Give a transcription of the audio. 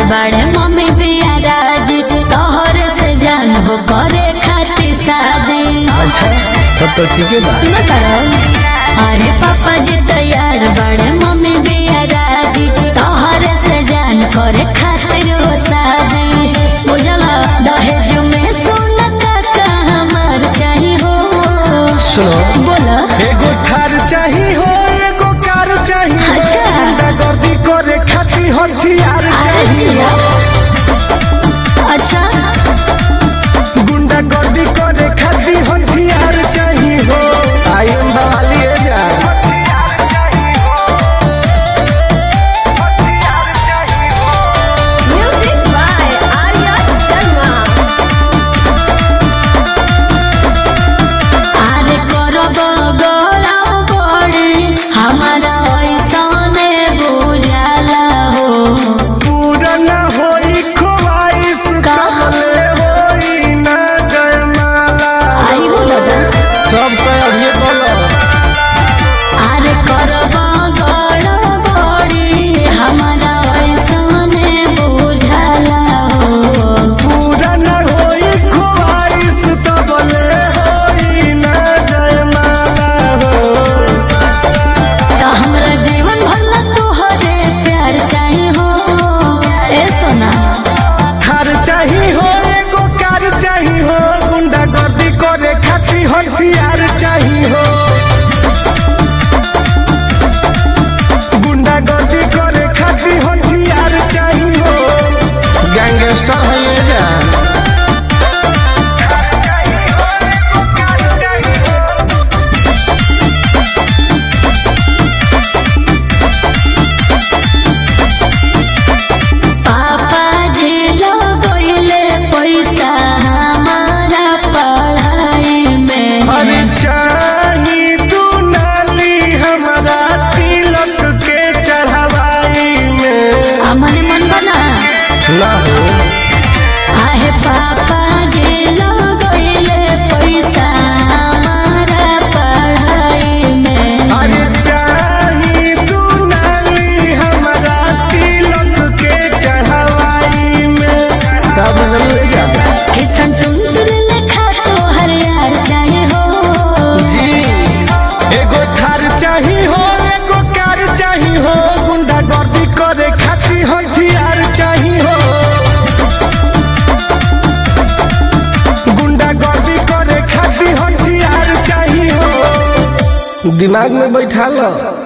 बड़े मम्मी बिया राजी तोहर से जान हो करे खातिर शादी अच्छा तब तो ठीक है बा सुनो तारा अरे पापा जी तैयार बड़े मम्मी बिया राजी तोहर से जान करे खातिर हो शादी बुझला दहेज में सोना का हमार चाही हो सुनो बोला एगो थार चाही हो एगो कार चाही हो अच्छा। गुंडागर्दी करे खातिर हथियार अरे चाही जिया हो अच्छा गुंडागर्दी करे खातिर हथियार चाही हो आई एम बवाली है जान Music by Arya Sharma. अरे करब गोड़ा बड़े हमारा ऐसने बुझाला हो पूरा न होई ख्वाहिश का? कमले होई न जयमाला आई हो दादा सब तो अभी बोलो अरे करब गोड़ा बड़े हमारा ऐसने बुझाला हो पूरा न होई ख्वाहिश कमले होई न जयमाला हो तो हमरा जीवन भर तोहरे प्यार चाही हो ए सोना थार चाही हो एगो कार चाही हो गुंडागर्दी करे खातिर हथियार चाही हो गुंडागर्दी करे खातिर हथियार चाही हो गैंगस्टर है ये जान पापा जी लगोइले पैसा हमारा पढ़ाई में अरे चाही तू नाली हमारा तिलक के चढ़ावाई में हमने मन बना ना हो आहे पापा जी लगोइले पैसा हमारा पढ़ाई में अरे चाही तू नाली हमारा तिलक के चढ़ावाई में का बदल जाता किसन सुंदर लेखा तोहर यार चाहे हो जी एगो थार चाही हो एगो कार चाही हो गुंडागर्दी करे खातिर हथियार चाही हो गुंडागर्दी करे खातिर हथियार चाही हो दिमाग में बैठा लो